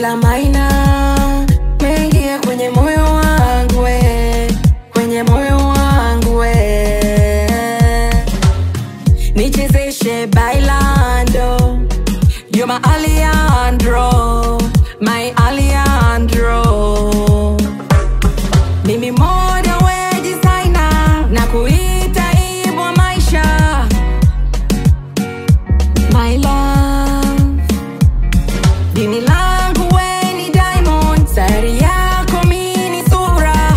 bila maina mengia kwenye moyo wangu we, kwenye moyo wangu we. Nichezeshe bailando, you're my Alejandro, my Alejandro. Mimi moda we designer na kuita ibwa maisha my love dini langu we ni diamond sayari yako mi ni sura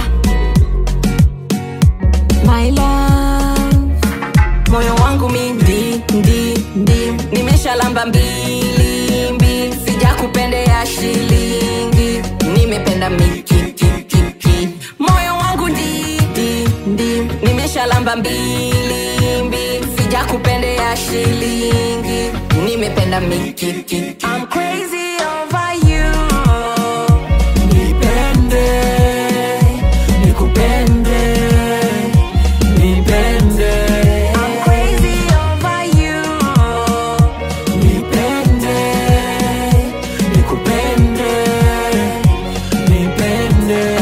my love moyo wangu mi ndi ndi ndi nimeshalamba mbili mbili sijakupendea shilingi nimependa mikikikiki moyo wangu ndi ndi ndi nimeshalamba mbili mbili sijakupendea shilingi nimependa mikikiki I'm crazy over you nipende nikupende nipende I'm crazy over you nipende nikupende nipende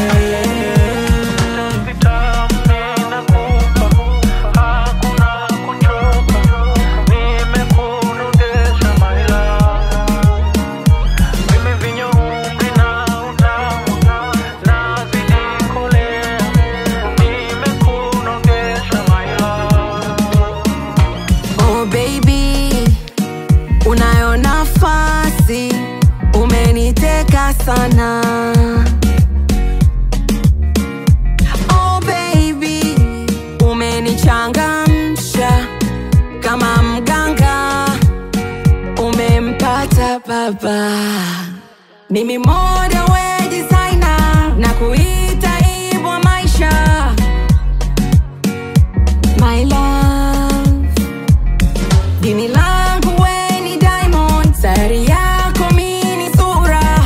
Oh baby, unayo nafasi, umeniteka sana. Oh baby, umenichangamsha kama mganga, umempata baba. Mimi moda we designer na kuita ibwa maisha my love dini langu we ni diamond sayari yako mi ni sura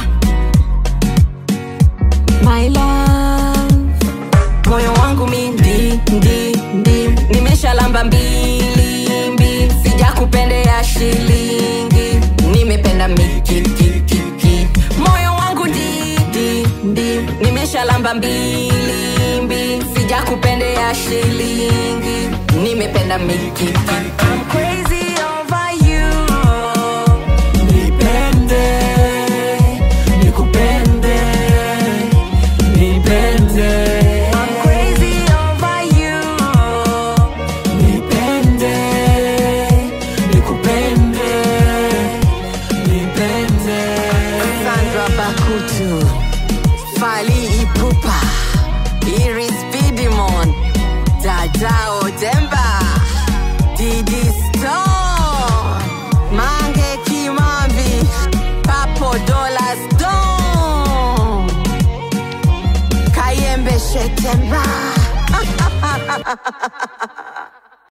my love moyo wangu mi ndi ndi ndi nimeshalamba mbili mbili sijakupendea shilingi nimependa mikikikiki moyo wangu ndi ndi ndi nimeshalamba mbili mbili sijakupendea shilingi nimependa mikikiki I'm crazy over you nipende nikupende nipende I'm crazy over you nipende nikupende nipende Sandra Bakutu Fali Ipupa Iris Bidimon Dadao Demba Didi Stone Mange Kimambi Papo Dola Stone Kayembe Shetemba